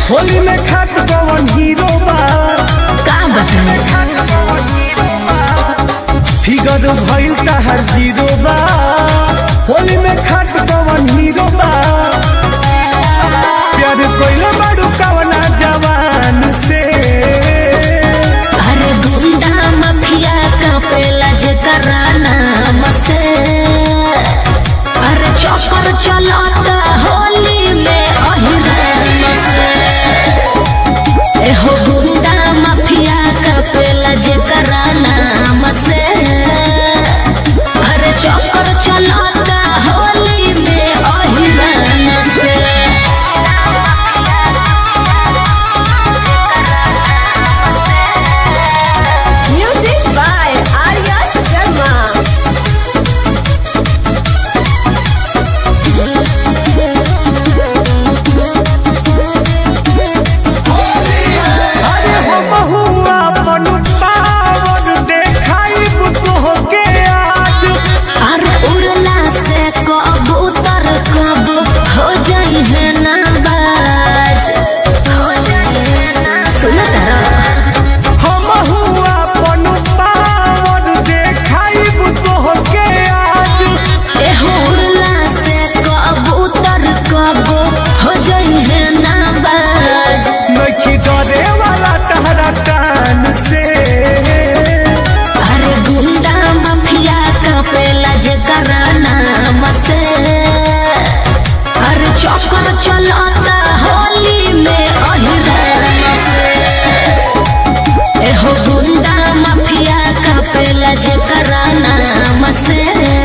होली में खात कवन हीरो बा का बताई फिगर भइल तहर जीरो बा होली में खात कवन हीरो बा प्यार कोइले बाड़ू कवना जवान से अरे गुंडा माफिया का पेला जे कराना मसे अरे चौपर चलाता होली में अहिरान से एहो गुंडा माफिया का पेला जे कराना मसे अरे चौपर चलाता होली में अहिरान से Music by Arya Sharma. अरे हो बहुआ मनु पावन देखाई तोहके आज अरे उड़ला से कबूतर कब हो जाई है नाबाज सुनो तारा हम हुआ मनु पावन देखाई तोहके आज एहो उड़ला से कबूतर कब हो जाई है नाबाज नखी डरे वाला तहरा कान से अरे गुंडा माफिया का पेला जे कराना मसे अरे चौकर चलाता होली में अहिरान से एहो गुंडा माफिया का पेला जे कराना मसे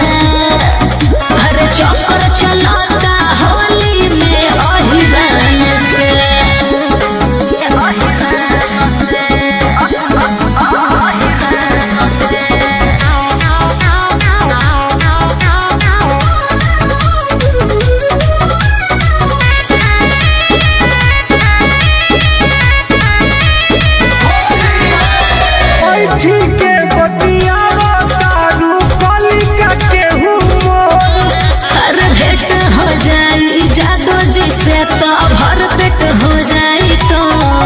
अरे चौकर चलाता होली में अहिरान से ऐठी के बतियावा तारू कली का केहू मोर हर भेंट हो जाई जादो जिसे तो भर पेट हो जाई तो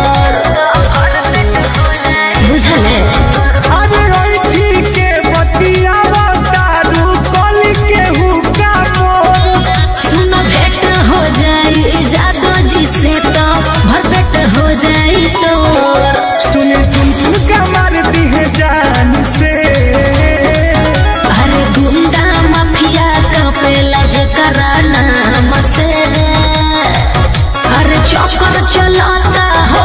बुझले अरे ऐठी के बतियावा तारू कली केहू का मोर सुन भेंट हो जाई जादो जिसे तो भर पेट हो जाई तो सुने सुन सुन का मारती है जान से अरे गुंडा माफिया का पेला जे कराना मसे अरे चौकर चलाता